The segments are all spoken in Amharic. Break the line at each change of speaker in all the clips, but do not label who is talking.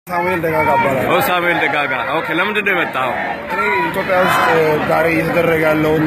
ሳሙኤል ደጋጋ እባላለሁ።
ኦ ሳሙኤል ደጋጋ። ኦኬ፣ ለምንድን ነው የመጣኸው?
እኔ ኢትዮጵያ ውስጥ ዛሬ እየተደረገ ያለውን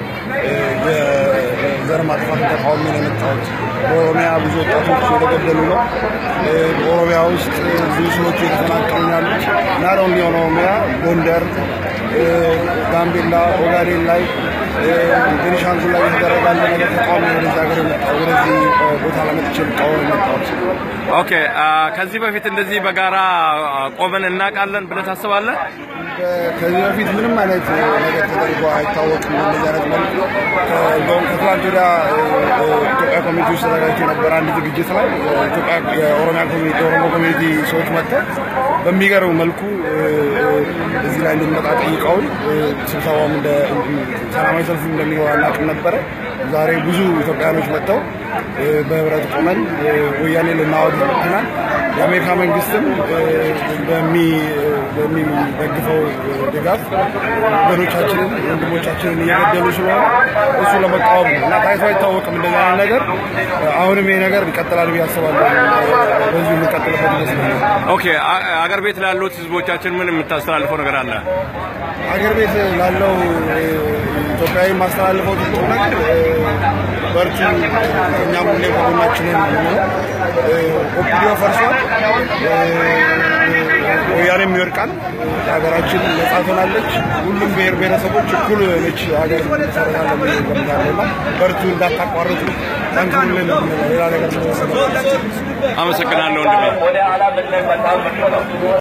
የዘር ማጥፋት ተቃውሞ ነው የመጣሁት። በኦሮሚያ ብዙ ወጣቶች የተገደሉ ነው። በኦሮሚያ ውስጥ ብዙ ሰዎች እየተፈናቀሉ ነው ያሉት። ናት ኦንሊ ኦን ኦሮሚያ፣ ጎንደር፣ ጋምቤላ፣ ኦጋዴን ላይ ቤኒሻንጉል ላይ እየተደረገ ያለ ነገር ተቃውሞ ወደዚህ ሀገር የመጣሁ ወደዚህ ቦታ ለመጥቼ ልቃወም የመጣሁት
ኦኬ፣ ከዚህ በፊት እንደዚህ በጋራ ቆመን እናውቃለን ብለህ ታስባለህ?
ከዚህ በፊት ምንም አይነት ነገር ተደርጎ አይታወቅም። እንደዚህ አይነት መልኩ እንደውም ከትላንት ወዲያ ኢትዮጵያ ኮሚኒቲ ውስጥ ተዘጋጅቶ የነበረ አንድ ዝግጅት ላይ ኢትዮጵያ የኦሮሚያ ኮሚኒቲ የኦሮሞ ኮሚኒቲ ሰዎች መጥተው በሚገርም መልኩ እዚህ ላይ እንድንመጣ ጠይቀውን ስብሰባውም እንደ ሰላማዊ ሰልፍ እንደሚገባ እናውቅም ነበረ። ዛሬ ብዙ ኢትዮጵያውያኖች መጥተው በህብረት ቆመን ወያኔ ልናወግዝ መጥተናል። የአሜሪካ መንግስትም በሚደግፈው ድጋፍ ወገኖቻችንን ወንድሞቻችንን እየገደሉ ስለሆነ እሱ ለመቃወም ነው እና ታይቶ አይታወቅም እንደዚህ አይነት ነገር። አሁንም ይሄ ነገር ይቀጥላል ብዬ አስባለሁ። በዚሁ የምንቀጥልበት ይመስለኛል።
ኦኬ፣ አገር ቤት ላሉት ህዝቦቻችን ምን የምታስተላልፈው ነገር አለ?
አገር ቤት ላለው ኢትዮጵያዊ ማስተላልፈው ትልቁ ነገር በርቱ፣ እኛም ሁሌ ከጎናችንን ነው። ኦፒዲዮ ፈርሷል፣ ወያኔም ይወድቃል፣ ሀገራችን ነጻ ትሆናለች። ሁሉም ብሔር ብሔረሰቦች እኩል ነች ሀገር መሰረታለ ገምታለና በርቱ፣ እንዳታቋርጡ፣ ጠንክሩልን። ሌላ ነገር
አመሰግናለሁ ወንድሜ።